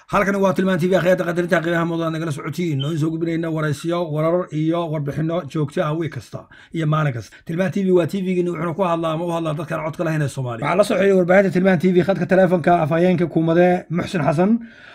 halkani waa tilmaan tv akhyaarta qadarinta qiimaha mudan nagala socotiin oo in soo gudbinayna waraysiyo warar iyo warbixino joogto ah wiig kasta iyo maalin kasta tilmaan tv waa tvgini wuxuuna ku hadlaa ama u hadlaa dadkaan codka lahayn ee soomaaliya waxaa la socday warbaahinta tilmaan tv khadka teleefonka afhayeenka kuumade muxsin xasan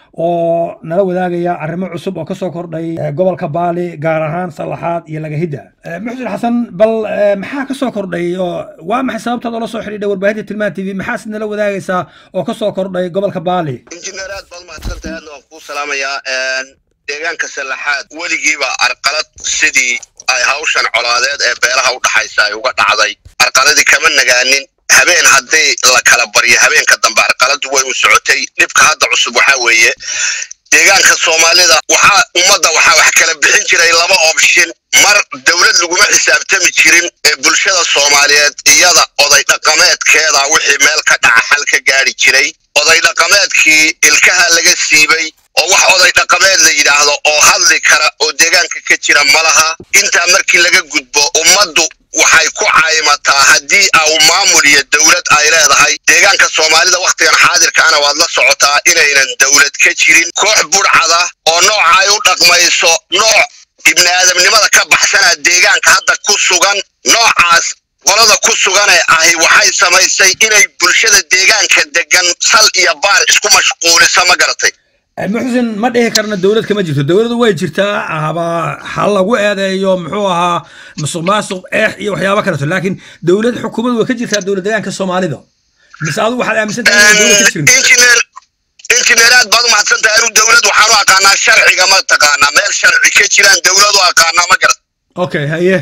oo nala wadaagaya arrimo cusub oo kasoo kordhay gobolka baali gaar ahaan salaxaad iyo lagahidda muxsin xasan bal maxaa kasoo kordhay oo waa maxay sababtaad oola soo xidhiidhay warbaahinta tilmaan tv maxaas nala wadaagaysaa oo kasoo kordhay gobolka baali injineer aad baad mahadsantahay aadna waan kuu salaamayaa deegaanka salaxaad weligiiba arqalad sidii ay hawshan colaadeed ee beelaha u dhaxaysa ay uga dhacday arqaladii kama nagaanin habeen haddii la kala baryo habeenka dambe arqaladu way u socotay dhibka hadda cusub waxaa weeye deegaanka soomaalida waxaa ummadda waxaa wax kala bixin jiray laba opshin mar dowlad laguma xisaabtami jirin ee bulshada soomaaliyeed iyada oday dhaqameedkeeda wixii meel ka dhaca xal ka gaari jiray oday dhaqameedkii ilkaha laga siibay oo wax oday dhaqameed la yidhaahdo oo hadli kara oo deegaanka ka jira ma laha intaa markii laga gudbo ummaddu waxay ku caymataa haddii au maamul iyo dowlad ay leedahay deegaanka soomaalida wakhtigan xaadirkaana waad la socotaa inaynan dowlad ka jirin koox budhcada oo nooca ay u dhaqmayso nooc ibni aadamnimada ka baxsana deegaanka hadda ku sugan noocaas qolada ku suganee ahi waxay samaysay inay bulshada deegaanka degan sal iyo baar isku mashquuliso ma garatay muxsin ma dhihi karna dowlad kama jirto dowladdu way jirtaa haba ha lagu eedeeyo muxuu ahaa musuq maasuq eex iyo waxyaaba kaleto laakiin dowlad xukuumad way ka jirtaa dowlad deegaanka soomaalida mise adigu waxaad aaminsan tahay inay dowlad ka jirin injineer injineer aad baad u mahadsantahay anu dowlad waxaan u aqaanaa sharciga ma taqaanaa meel sharci ka jiraan dowlad u aqaanaa ma garat okay haye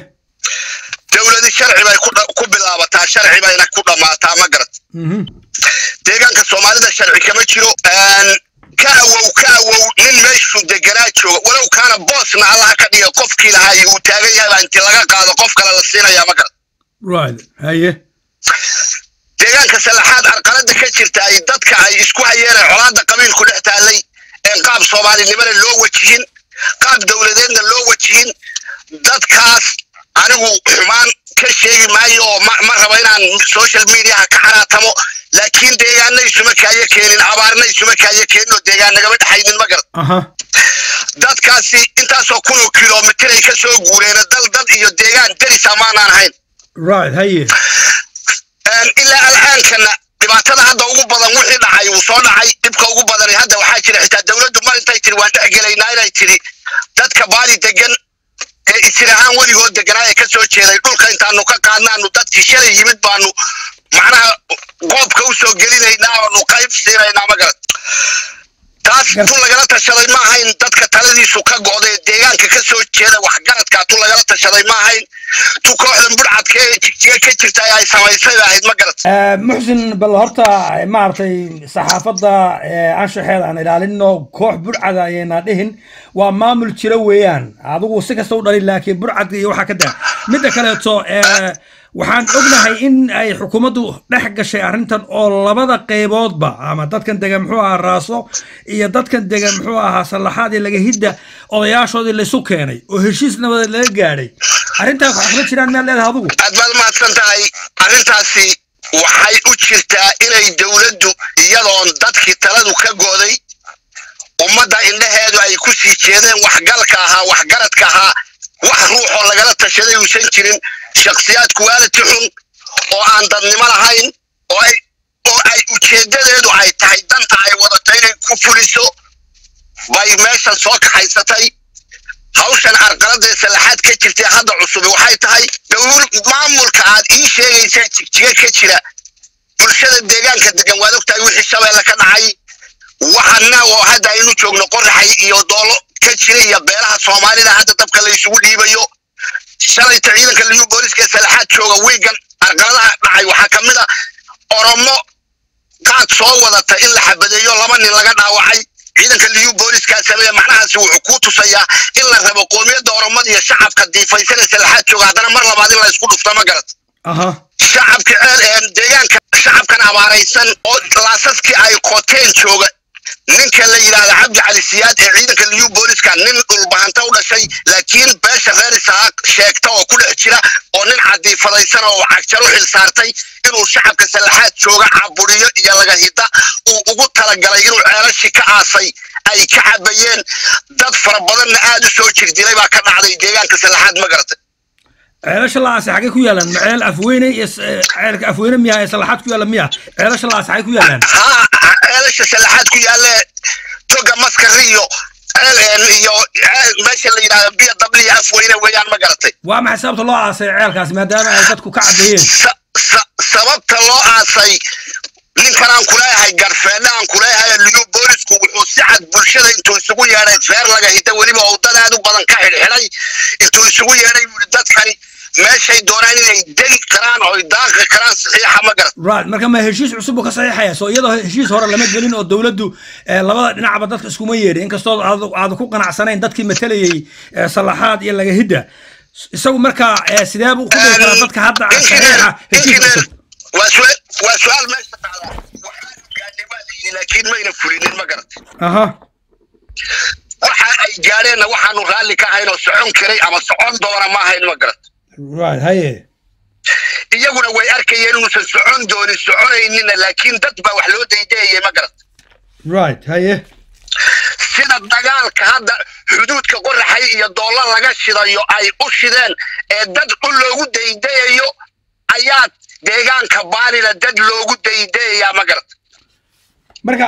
dowladi sharci bay ku bilaabataa sharci bayna ku dhammaataa ma garat deegaanka soomaalida sharci kama jiro ka awow ka awow nin meeshuu deganaa jooga walow kaana boosna allaha ka dhiga qofkii lahaa iyo uu taagan yahay baa intii laga qaado qof kale la siinayaa ma garat right haye deegaanka salaxaad arqalada ka jirta ay dadka ay isku hayeenee colaadda qabiilku dhex taallay een qaab soomaalinimana loo wajihin qaab dowladeedna loo wajihin dadkaas anigu xumaan ka sheegi maayo oo ma rabo inaan social mediaha ka xaraatamo laakiin deegaana isuma kaayo keenin abaarna isuma kaayo keenin oo deegaan nagama dhexaynin ma garan aha dadkaasi intaasoo kun oo kilomitir ay ka soo guureena dal dad iyo deegaan deris amaanaan ahayn right haye ilaa al'aankana dhibaatada hadda ugu badan wixii dhacay uu soo dhacay dhibka ugu badani hadda waxaa jira xitaa dowladdu mar intay tiri waan dhexgelaynaa inay tiri dadka baali degan ee isir ahaan weligood deganaa ee ka soo jeeday dhulka intaanu ka qaadnaanu dadkii shalay yimid baanu macnaha qoobka u soo gelinaynaa oonu qayb siinaynaa ma garat taas tu lagala tashaday ma ahayn dadka taladiisu ka go'day deegaanka ka soo jeeda waxgaradkaa tu lagala tashaday ma ahayn tu kooxdan budhcadka ee jigjiga ka jirta ay samaysay ba ahayd ma garat muxsin bal horta maaragtay saxaafadda anshaxeed aan ilaalino koox budhcada ayayna dhihin waa maamul jira weeyaan adigu si kasta u dhalin laakiin budhcad iyo waxaa ka daa midda kaleeto waxaan ognahay in ay xukuumaddu dhex gashay arrintan oo labada qayboodba ama dadkan degan muxuu ahaa raaso iyo dadkan degan muxuu ahaa sallaxaad iyo lagahidda odayaashoodii laysu keenay oo heshiis nabadeed laga gaadhay arrintaas waxaa kula jiraan miyaad leedahay adigu aad baad mahadsan tahay arrintaasi waxay u jirtaa inay dowladdu iyadoon dadkii taladu ka go'day ummadda indhaheedu ay ku sii jeedeen waxgalka ahaa waxgaradka ahaa wax ruuxoo lagala tashaday uusan jirin shakhsiyaad kuwaaliti xun oo aan dadnimo lahayn oo ay oo ay ujeeddadeedu ay tahay danta ay wadato inay ku fuliso bay meeshan soo kaxaysatay hawshan arqaladee salaxaad ka jirtay hadda cusubi waxay tahay dowul maamulka aad ii sheegaysaa jigjiga ka jira bulshada deegaanka degan waad ogtahay wixii shabeelle ka dhacay waxana oo hadda aynu joogno qoraxay iyo doolo ka jira iyo beelaha soomaalida hadda dabka la isugu dhiibayo shalayta ciidanka liyu booliska salaxaad jooga wiigan arqaladaha dhacay waxaa ka mid a oromo qaad soo wadata in la xabadeeyo laba nin laga dhaawacay ciidanka liyu booliska sameeya macnahaasi wuxuu kuu tusayaa in la rabo qoomiyadda oromada iyo shacabka diifaysana salaxaad jooga haddana mar labaad in la isku dhufto ma garat aha shacabka deegaanka shacabkan abaaraysan oo laasaskii ay qoteen jooga ninka la yidhaahda cabdi cali siyaad ee ciidanka liyu booliska nin dhulbahanta u dhashay laakiin beesha reer isaaq sheegta oo ku dhex jira oo nin cadiifadaysan oo cagjar u xil saartay inuu shacabka sallaxaad jooga caburiyo iyo laga hida uu ugu talagalay inuu ceelashii ka aasay ay ka cabayeen dad fara badanna aad u soo jirdilay baa ka dhacday deegaanka sallaxaad ma garatay ceelasha laase xagee ku yaalaan ma ceel afweyne iyo ceelka afweyne miya ee salaxaad ku yaalla miya ceelasha laase xagee ku yaalaan haa ceelasha sallaxaad ku yaalle toga maskari iyo ceel iyo meesha la yidhahdo biyo dabli iyo afweyne weeyaan ma garatay waa maxay sababta loo aasay ceelkaas maadaama ay dadku ka cadeeyeen sababta loo aasay ninkan aan kuleeyahay garfeedhe aan kuleeyahay liyu boolisku wuxuu si cad bulshada intuu isugu yeedhay feer laga hida weliba oo dad aad u badan ka xidhxidhay intuu isugu yeedhay buu dadkani meeshay doonaan inay degi karaan oo daaqi karaan saxiixa ma garat right marka ma heshiis cusub buu ka saxiixaya soo iyadoo heshiis hore lama gelin oo dowladdu labada dhinacba dadka iskuma yeedhin inkastoo aad ku qanacsanayn dadkii matalayay salaxaad iyo laga hidda isagu markaa sidee buu ku dhihi karaa dadka hadda saxiixa heshiis cusub waa su-aal meesha taala waxaanu gaadhay waa la yidhi laakiin mayna fulinin ma garat aha waxa ay gaadheenna waxaanu raalli ka ahayn oo socon karay ama socon doona ma ahayn ma garat right haye iyaguna way arkayeen inuusan socon doonin soconaynina laakiin dad baa wax loo daydayayay ma garat right haye sida dagaalka hadda xuduudka qoraxay iyo doolla laga shidayo ay u shideen ee dad u loogu daydayayo ayaa deegaanka baanina dad loogu daydayayaa ma garat marka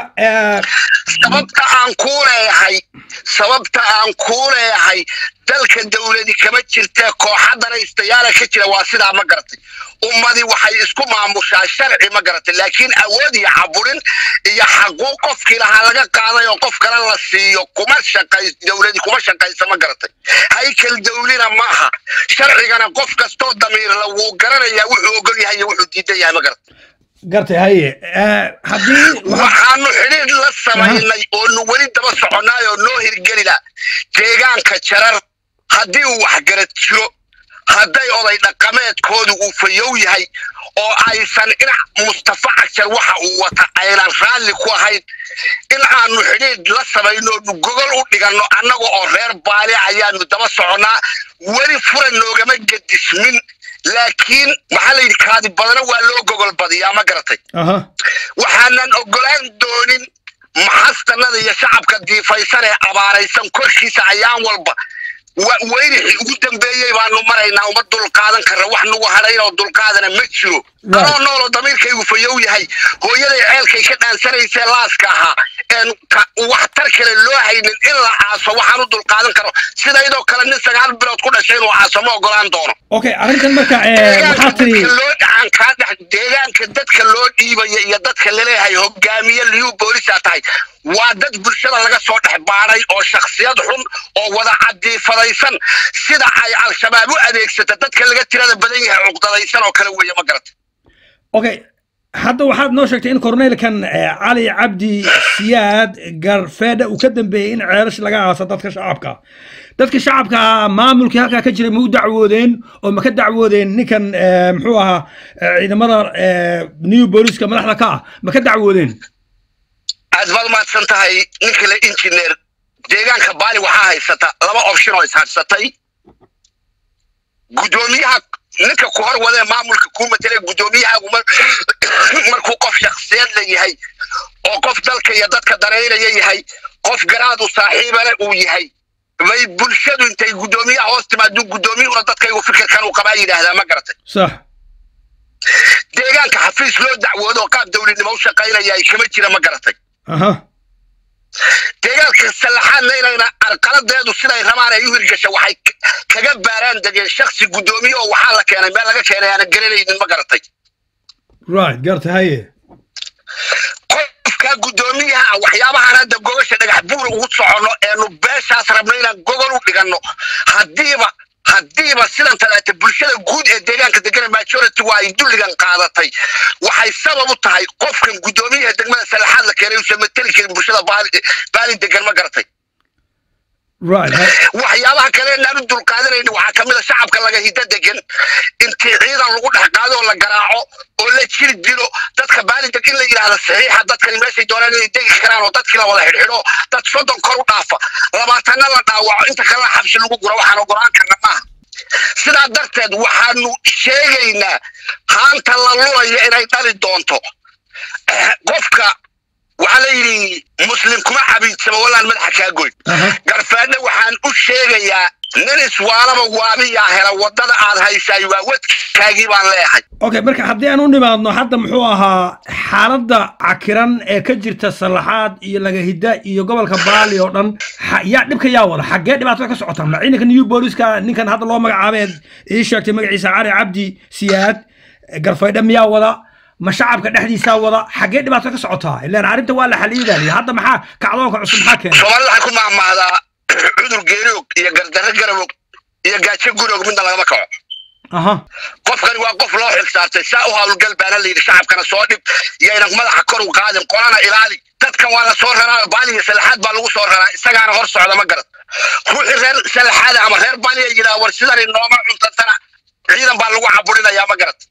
sababta aan kuu leeyahay sababta aan kuu leeyahay dalka dawladi kama jirtee kooxadana istayaala ka jira waa sidaa ma garatay ummadii waxay isku maamushaa sharci ma garatay laakiin awood iyo caburin iyo xaquuq qofkii lahaa laga qaaday oo qof kale la siiyo kuma shaqays dawladi kuma shaqaysa ma garatay haykal dawlina maaha sharcigana qof kastoo damiirla wuu garanayaa wuxuu ogol yahay iyo wuxuu diidan yahay ma garatay gartay haye haddii waxaanu xidhiir la samaynay oonu weli daba soconnaay oo noo hirgelina deegaanka jarar haddii uu waxgarad jiro hadday oday dhaqameedkoodu uu fayow yahay oo aysan dhinac mustafa cagjar waxa uu wata aynan raalli ku ahayn in aanu xidhiir la samayno oonu gogol u dhiganno annaga oo reer baali ayaanu daba soconnaa weli fura noogama gedismin laakiin maxaa la yidhi kaadi badana waa loo gogol badiyaa ma garatay waxaanan ogolaan doonin maxastanada iyo shacabka diifaysan ee abaaraysan korkiisa ayaan walba weynixii ugu dambeeyey baanu maraynaa uma dulqaadan karra wax nagu hadhayn oo dulqaadana ma jiro anoo nooloo damiirkaygu fayow yahay hooyaday ceelkay ka dhaansanaysee laaska ahaa een waxtar kale loo haynin in la aaso waxaan u dulqaadan karo sidaydoo kale nin sagaal bilood ku dhashay inuu aaso ma ogolaan doono okay arrintan marka maxaa tiri loo dhacan kaa dhex deegaanka dadka loo dhiibaya iyo dadka laleeyahay hogaamiye liyu boolisaa tahay waa dad bulshada laga soo dhex baadhay oo shaksiyad xun oo wada cadiifadaysan sida ay al-shabaab u adeegsata dadka laga tirada badan yahay cuqdadaysan oo kale weeye ma garata okay hadda waxaad noo sheegtay in korneylkan cali cabdi siyaad garfeedha uu ka dambeeyey in ceelash laga aaso dadka shacabka dadka shacabka maamulkii halkaa ka jiray ma u dacwoodeen oo ma ka dacwoodeen ninkan muxuu ahaa ciidamada new booliska madaxda ka ah ma ka dacwoodeen aad baad mahadsan tahay ninka le injineer deegaanka baali waxaa haysata laba option oo ishadsatay guddoomiyaha ninka ku hor wadee maamulka kuu matele guddoomiyahagu markuu qof shaksiyad la yahay oo qof dalka iyo dadka danaynaya yahay qof garaadu saaxiibale uu yahay bay bulshadu intay guddoomiyaha hoos timaaduu guddoomiyuhuna dadkaygu fikirkan uu qabaa yidhaahdaa ma garatay sax deegaanka xafiis loo dacwoodo oo qaab dawladnimo u shaqaynaya ay kama jira ma garatay aha deegaanka sallaxaadna inayna arqaladeedu siday rabaan ay u hirgasha waxay kaga baaraan degeen shaksi guddoomiye oo waxaa la keenay meel laga keenay aanan garanaynin ma garatay right garta haye qofka guddoomiyaha waxyaabahaan hadda gogasha dhagax buura ugu soconno eenu beeshaas rabno inaan gogol u dhiganno haddiiba haddiiba sidan talaata bulshada guud ee deegaanka degana majority waa ay dulligan qaadatay waxay sabab u tahay qofkan guddoomiyaha degmada salaxaad la keenay uusan mateli karin bulshada baali degan ma garatay right waxyaabaha kale inaan u dulqaadanayni waxaa kamid a shacabka laga hiddo degan intii ciidan lagu dhex qaado oo la garaaco oo la jiri dilo dadka baalideg in la yidhaahdo saxiixa dadkani meeshay doonaan inay degi karaan oo dadkii la wada xidhxidho dad soddon kor u dhaafa labaatanna la dhaawaco inta kalena xabsi lagu guro waxaan ogolaan karna maaha sidaa darteed waxaanu sheegaynaa haanta la lulaya inay dhali doonto qofka waxaa la yidhi muslim kuma cabiidsamo wallaan madaxa kaa goyn garfaadhe waxaan u sheegayaa nin iswaalaba waabiyaa hela waddada aad haysaay waa wadkaagii baan leeyahay okay marka haddii aan u nimaadno hadda muxuu ahaa xaaladda cakiran ee ka jirta salaxaad iyo lagahidda iyo gobolka baali oo dhan yaa dhibka yaa wada xaggee dhibaatada ka socotaa ma ciidanka new booliska ninkan hadda loo magacaabeed ii sheegtay magaciisa cali cabdi siyaad garfaydhe miyaa wada ma shacabka dhexdiisaa wada xaggee dhibaato ka socotaa ilaan arrinta waa la xaliidaliya hadda maxaa kacdoonka cusub maxaa keenay soomaalida waxay ku mahmahdaa cudur geeriog iyo gardarre garabog iyo gaajo gurog midna lagama kaco aha qofkani waa qof loo xilsaartay saa u hawlgal baana la yidhi shacabkana soo dhib yayna madaxa kor u qaadin qolana ilaali dadkan waa la soo raraa baaliya salaxaad baa lagu soo raraa isagaana hor socda ma garad ruuxii reer salaxaada ama reer baaliya yidhaha war sidani nooma cuntatana ciidan baa lagu caburinayaa ma garad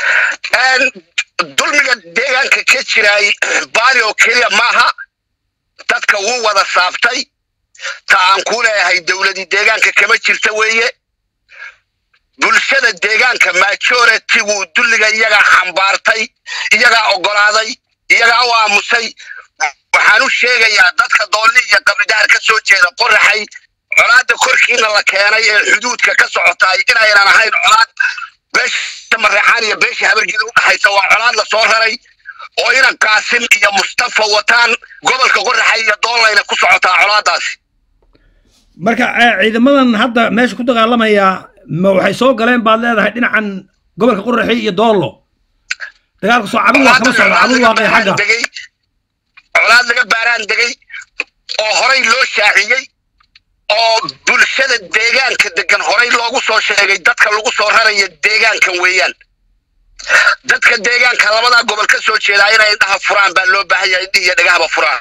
dulmiga deegaanka ka jiraay baali oo keliya maaha dadka wuu wada saabtay ta aan ku leeyahay dowladii deegaanka kama jirta weeye bulshada deegaanka majority-gu dulliga iyagaa xambaartay iyagaa oggolaaday iyagaa u aamusay waxaan u sheegayaa dadka doolli iyo qabridaar ka soo jeeda qoraxay colaadda korkiina la keenay ee xuduudka ka socotaay inaynan ahayn colaad beesha mareexaan iyo beesha habargida u dhaxaysa waa colaad la soo raray oo inan qaasim iyo mustafa wataan gobolka qoraxay iyo doollayna ku socotaa colaadaasi marka ciidamadan hadda meesha ku dagaalamaya ma waxay soo galeen baad leedahay dhinacan gobolka qoraxi iyo doollo dagaalka soo cabin waa kama socda cabin waaqay xagga colaad laga baaraan degay oo horay loo shaaciyey oo bulshada deegaanka degan horay loogu soo sheegay dadka lagu soo raraya deegaankan weeyaan dadka deegaanka labadaa gobol ka soo jeedaa inay indhaha furaan baa loo baahan yahay indhihi iyo dhegahaba furaan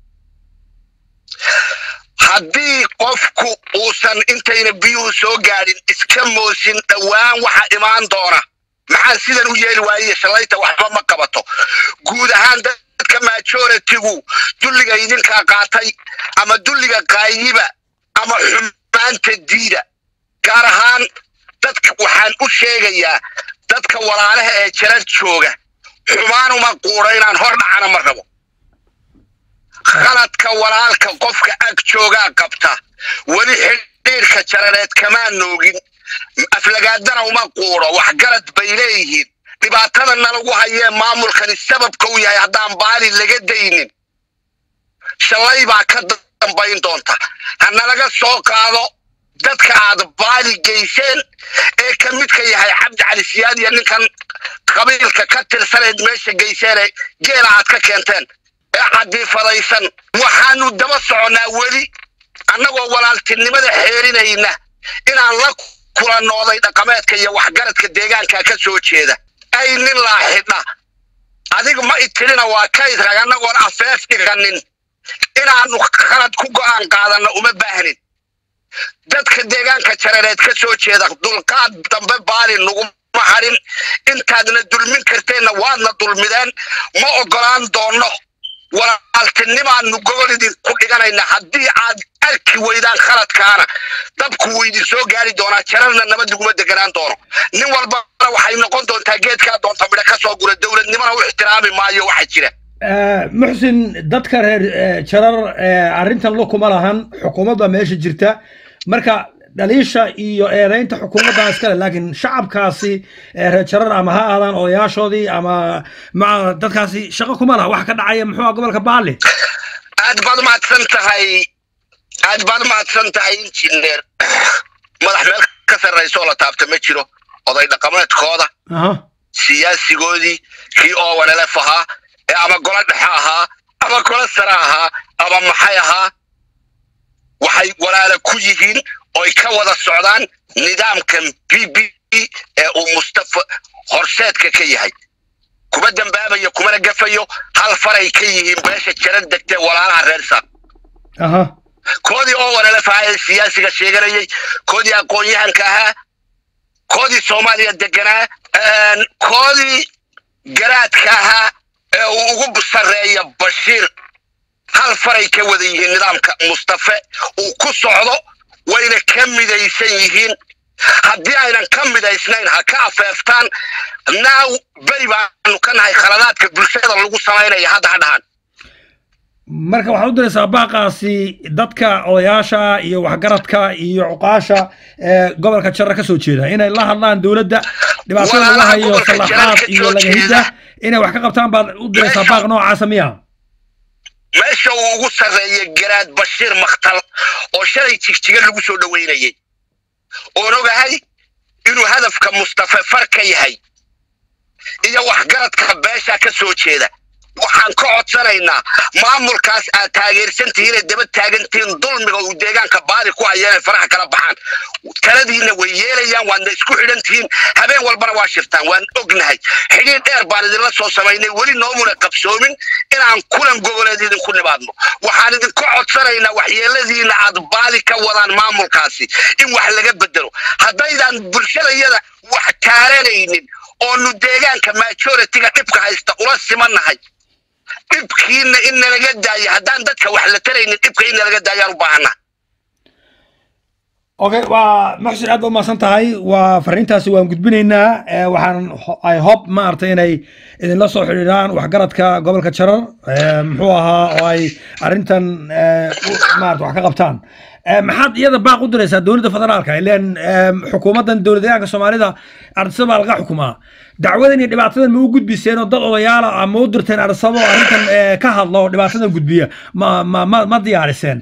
haddii qofku uusan intayna biyuhu soo gaadhin iska moosin dhowaan waxa imaan doona maxaa sidan u yeeli waayiyo shalayta waxba ma qabato guud ahaan dadka majority-gu dulliga idinkaa qaatay ama dulliga qaayiba ama xumaanta diida gaar ahaan dadka waxaan u sheegayaa dadka walaalaha ee jarar jooga xumaanuma quudha inaan hor dhacana ma rabo khaladka walaalka qofka ag joogaa qabta weli xidhiirka jarareed kamaa noogin aflagaadana uma quudho waxgarad bay leeyihiin dhibaatada nalagu hayee maamulkani sababka u yahay haddaan baali laga daynin shalay baa ka dambayn doonta ha nalaga soo qaado dadka aad baali geyseen ee ka midka yahay cabdi cali siyaad iyo ninkan qabiilka ka tirsaneed meesha geyseene geela aad ka keenteen ee cadiifadaysan waxaanu daba soconnaa weli annagoo walaaltinimada xeerinayna inaan la kulanooday dhaqameedka iyo waxgaradka deegaanka ka soo jeeda ay nin laaxidha adiga ma itirina waa kayd rag annagoon afeef dhiganin inaanu khalad ku go'aan qaadanno uma baahnin dadka deegaanka jarareed ka soo jeeda dulqaad dambe baali nuguma harin intaadna dulmin karteenna waadna dulmideen ma oggolaan doonno walaaltinimaanu gogol idinku dhiganayna haddii aad arki weydaan khaladkaana dabku wuu idin soo gaari doonaa jararna nabad laguma deganaan doono nin walbana waxay noqon doontaa geedkaa doonta midho ka soo gura dowladnimana u ixtiraami maayo waxa jira muxsin dadka reer jarar arrintan lukuma lahan xukuumadda meesha jirta marka dhaliisha iyo eedaynta xukuumaddan iskale laakiin shacabkaasi reer jarar ama ha aadaan odayaashoodii ama ma dadkaasi shaqo kuma laha wax ka dhacaya muxuu ah gobolka baali aad baad umahadsan tahay aad baad umahadsan tahay injineer madax meel ka sarraysa oo la taabta ma jiro oday dhaqameedkooda siyaasigoodii kii owanelef ahaa ee ama golo dhexe ahaa ama golo sare ahaa ama maxay ahaa waxay walaala ku yihiin oy ka wada socdaan nidaamkan b b ee uu mustafa horseedka ka yahay kuma dambaabayo kumana gafayo hal faray ka yihiin beesha jarar degtee walaalaha reer saaq koodii oo wanalaf ahaa ee siyaasiga sheeganayay koodii aqoon-yahanka ahaa koodii soomaaliya deganaa koodii garaadka ahaa ee uu ugu sarreeya bashiir hal faray ka wada yihiin nidaamka mustafe uu ku socdo wayna ka midaysan yihiin haddii aynan ka midaysnayn ha ka afeeftaan naaw beri baanu ka nahay khaladaadka bulshada lagu samaynaya hadda ha dhahan marka waxaad u diraysaa baaqaasi dadka odayaasha iyo waxgaradka iyo cuqaasha ee gobolka jara ka soo jeeda inay la hadlaan dowladda dhibaatada lagu Walaalaha hayo gobolka Jara salaxaad ka iyo soo lagahidda jeeda. inay wax ka qabtaan baad u diraysaa Meesha- baaq noocaasa miya meesha uu ugu sarreeyay garaad bashiir makhtal oo shalay jigjiga lagu soo dhoweynayay oon ogahay inuu hadafka mustafe far ka yahay iyo waxgaradka beesha ka soo jeeda waxaan ka codsanaynaa maamulkaas aad taageersan tihiin ee daba taagantihiin dulmiga uu deegaanka baadi ku haya inay faraha kala baxaan taladiina way yeelayaan waadna isku xidhan tihiin habeen walbana waa shirtaan waan ognahay xidhiir dheer baan idinla soo samaynay weli noomuna qabsoomin inaan kulan goboleed idinku nimaadno waxaan idinka codsanaynaa waxyeeladiina aad baadi ka wadaan maamulkaasi in wax laga bedelo haddaydaan bulshadayada wax taaranaynin oonu deegaanka majoritiga dhibka haysta ula simannahay dhibkiina in nalaga daayo haddaan dadka wax la taraynin dhibka in nalaga daayaan u baahana okay waa muxsin aad ba umahadsan tahay waa fariintaasi waan gudbinaynaa ee, waxaan ho- i hope maaragtay inay idinla soo xidhiidhaan waxgaradka gobolka jarar ee, muxuu ahaa oo ay arrintan ee, u- maarata wax ka qabtaan Ee, maxaad iyada baaq u diraysaa dowladda federaalka ileen ee, xukuumaddan dowladdeegaanka soomaalida ardisada baa laga xukumaa dacwadan iyo dhibaatadan ma u gudbiseen oo dad odayaala ah ma u dirteen ardisada oo arrintan ee, ka hadla oo dhibaatadan gudbiya ma ma ma ma diyaariseen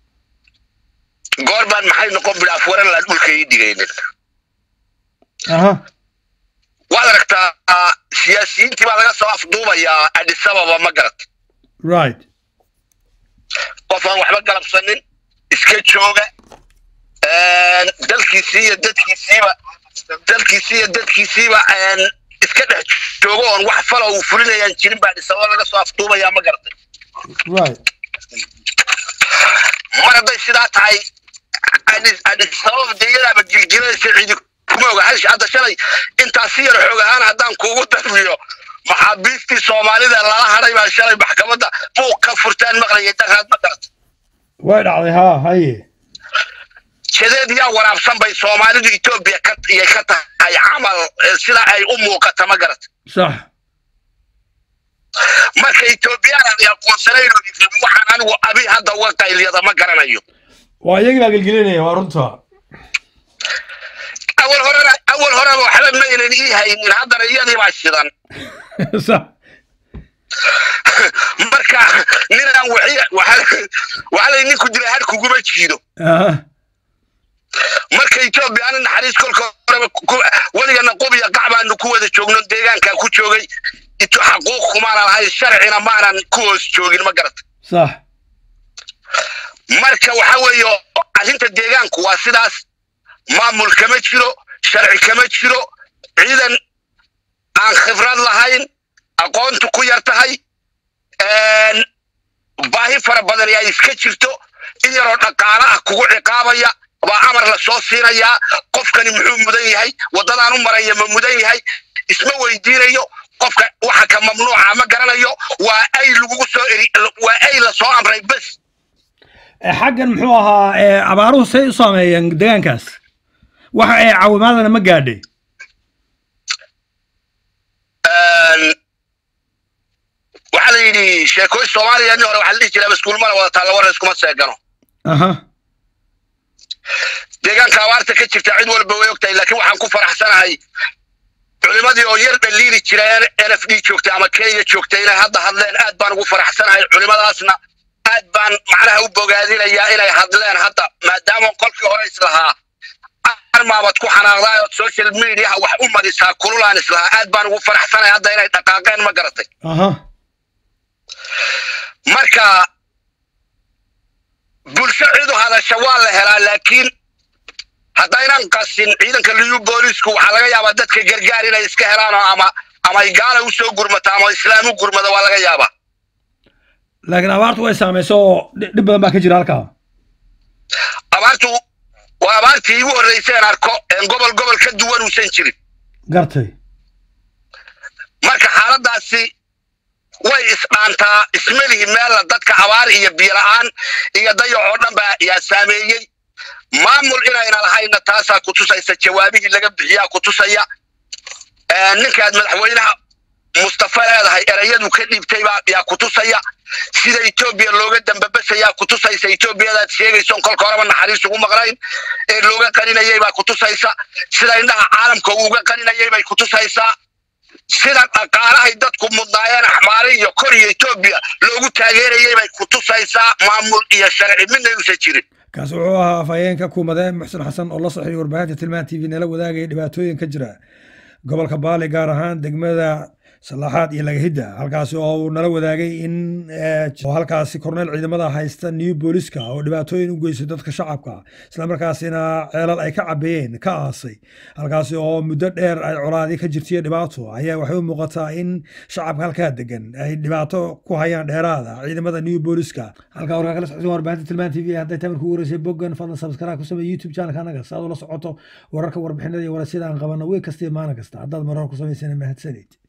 goor baan maxay noqon bilaaf waran laan dhulka ii dhigaynin aha waad aragtaa siyaasiyiintii baa laga soo afduubayaa adis ababa ma garat right qof aan waxba galabsanin iska jooga dalkiisii iyo dadkiisiiba dalkiisii iyo dadkiisiiba iska dhex joogo oon wax fala uu fulinayaan jirin baa adis ababa laga soo afduubayaa ma garatay right mar hadday sidaa tahay adis adis ababa dee iyadaaba gilgilaysa cidi kuma oga hash hadda shalay intaasi yar xoog ahaan haddaan kuugu darbiyo maxaabiistii soomaalida lala hadhay baa shalay maxkamadda buuq ka furtaan maqlayay daraad ma garata way dhacday haa haye jadeed yaa waraabsan bay soomaalidu etoobiya ka iyay ka tahay camal eh, sida ay u muuqata ma garata sax marka etoobiyaan ay aqoonsanayn waxaan anigu abi hadda uga qayliyada ma garanayo waa iyagii baa gelgelinaya waa runta awal horena awal horeba waxba maynan ii haynin haddana iyadii baa shidan sax marka ninaan waxi- waxa waxa lay ninku dila har kuguma jiido aha marka etoobiya ani naxariis kolka horeba ku- weligana qubiya qac baanu ku wada joogno deegaankaa ku joogay ito xaquuq kumaanan lahayn sharcina maanan ku hoos joogin ma garata sax marka waxa weeye arrinta deegaanku waa sidaas maamul kama jiro sharci kama jiro ciidan aan khibrad lahayn aqoontu ku yar tahay een, baahi fara badan ay iska jirto in yaroo dhaqaale ah kugu ciqaabaya baa amar la soo siinayaa qofkani muxuu mudan yahay waddadaan u maraya ma mudan yahay isma weydiinayo qofka waxa ka mamnuuca ma garanayo waa ay lagugu soo eri waa ay la soo amray bes Eh, xaggan muxuu ahaa eh, abaaruhu say u saameeyeen deegaankaas waxa ay caawimaadana ma gaadhay Een, waxaa la yidhi sheekooyin soomaaliya nin hore waxaa la dhihi jiraa maskuulmana wada taalla war iskuma seegano aha deegaanka abaarta ka jirta cid walba way ogtahay laakiin waxaan ku faraxsanahay culimadii oo yar dhaliili jira n f d joogtay ama kenya joogtay inay hadda hadleen aad baan ugu faraxsanahay culimadaasna aad baan macnaha u bogaadinayaa inay hadleen hadda maadaama kolkii hore islahaa armaabad ku xanaaqdaa ood social mediaha wax u marisaa kululaan islahaa aad baan ugu faraxsanahay hadda inay dhaqaaqeen ma garatay aha marka bulsho cidu hadasha waa la helaa laakiin haddaynan qasin ciidanka liyu boolisku waxaa laga yaabaa dadka gargaar inay iska helaan oo ama ama ay gaala usoo gurmato ama islaam u gurmado waa laga yaabaa laakiin abaartu way saamayso oo dhi- dhib badan baa ka jira halkaa abaartu waa abaartii igu horreyseen arko een gobol gobol ka duwan uusan jirin gartay marka xaaladaasi way isdhaantaa ismelihi meella dadka abaar iyo biyola-aan iyo dayac oo dhan baa yaa saameeyey maamul inayna lahayna taasaa ku tusaysa jawaabihii laga bixiyaa ku tusaya ninkaad madaxweynaha mustafa leedahay erayadu ka dhiibtay baa yaa ku tusaya sida etoobiya looga dambabasayaa ku tusaysa etoobiyadaad sheegayson kolka horeba naxariis ugu maqnayn ee looga qaninayay baa ku tusaysa sida indhaha caalamka uuga qaninayay bay ku tusaysaa sida dhaqaalahay dadku mudnaayeen axmaari iyo kor iyo etoobiya loogu taageerayay bay ku tusaysaa maamul iyo sharci midna inuusan jirin kaas wuxuu ahaa afhayeenka kuumadee muxsin xasan oo la soxiyay warbaahinta tilmaan t v nala wadaagaya dhibaatooyin ka jira gobolka baali gaar ahaan degmada salaaxaad iyo lagahidda halkaasi oo uu nala wadaagay in halkaasi korneyl ciidamada haysta new booliska oo dhibaatooyin u geystay dadka shacabka islamarkaasina ceelal ay ka cabeeyeen ka aasay halkaasi oo muddo dheer ay colaadi ka jirtaiyo dhibaato ayaa waxay u muuqataa in shacabka halkaa degan ay dhibaato ku hayaan dheeraada ciidamada new booliska halkaa warkaa kala socota warbaahinta tilmaan t v hadday tamarku wareysay boggan fadlan sabskaraab ku samey youtube channelka anaga si aad ula socoto wararka warbixinada iyo warasyada aan qabano wey kasta iyo maalin kasta haddaad marar ku samaysana mahadsanid